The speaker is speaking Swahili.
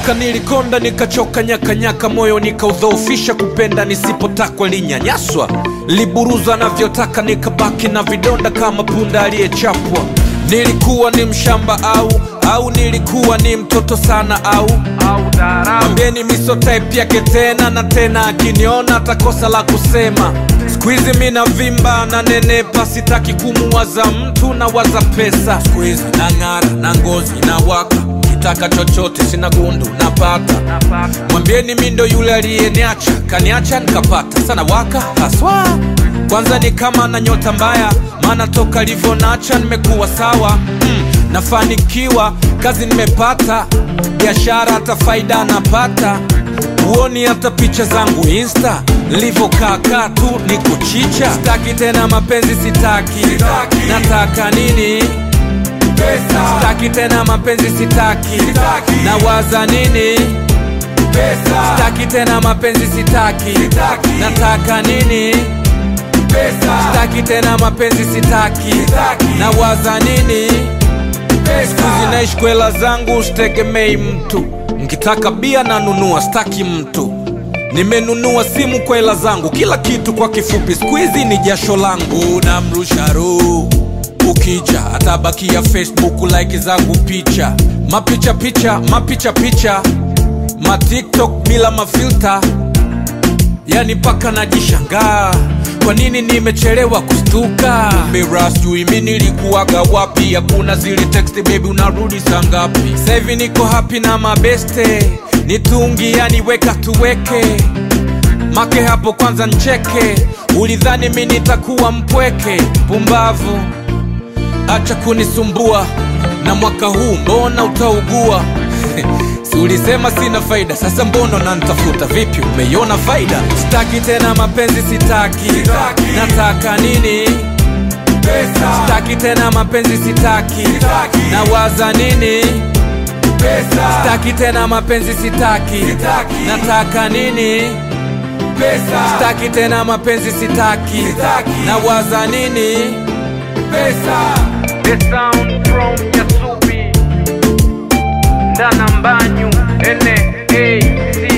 Nakumbuka nilikonda nikachoka nyakanyaka, moyo nikaudhoofisha, kupenda nisipotakwa linyanyaswa, liburuza navyotaka, nikabaki na vidonda kama punda aliyechapwa. Nilikuwa ni mshamba au au nilikuwa ni mtoto sana au mwambieni miso type yake tena na tena, akiniona atakosa la kusema. Squeeze mi na vimba na nenepa, sitaki kumuwaza mtu na waza pesa. Squeeze na ng'ara na ngozi na waka, kitaka chochote sina gundu napata. Mwambieni mi ndo yule aliyeniacha, kaniacha nikapata sana waka haswa. Kwanza ni kama na nyota mbaya, maana toka livyonacha nimekuwa sawa mm, nafanikiwa kazi nimepata, biashara hata faida napata huoni hata picha zangu insta nilivyokaakaa tu ni kuchicha sitaki tena mapenzi sitaki, Sitaki. nataka nini Pesa, sitaki tena mapenzi sitaki, Sitaki. nawaza nini pesa, sitaki tena mapenzi sitaki, Sitaki. nataka nini pesa, sitaki tena mapenzi sitaki, Sitaki. nawaza nini pesa. zinaishi kwela zangu sitegemei mtu nkitaka bia nanunua staki mtu nimenunua simu kwa hela zangu kila kitu kwa kifupi skuizi ni jasho langu na mrusharu ukija atabakia facebook like zangu picha mapicha picha mapicha picha matiktok bila mafilta yani mpaka najishangaa kwa nini nimechelewa kustuka Mira sijui mi nilikuwaga wapi hakuna zile text baby unarudi saa ngapi Sasa hivi niko happy na mabeste nitungi yani weka tuweke make hapo kwanza ncheke ulidhani mi nitakuwa mpweke pumbavu acha kunisumbua na mwaka huu mbona utaugua si ulisema sina faida sasa mbona nantafuta vipi umeiona faida sitaki tena mapenzi sitaki, Sitaki. nataka nini Pesa, sitaki tena mapenzi sitaki, Sitaki. nawaza nini pesa, sitaki tena mapenzi sitaki, Sitaki. nataka nini pesa, sitaki tena mapenzi sitaki, Sitaki. nawaza nini pesa. The sound from Yasubi Ndana Mbanyu N A C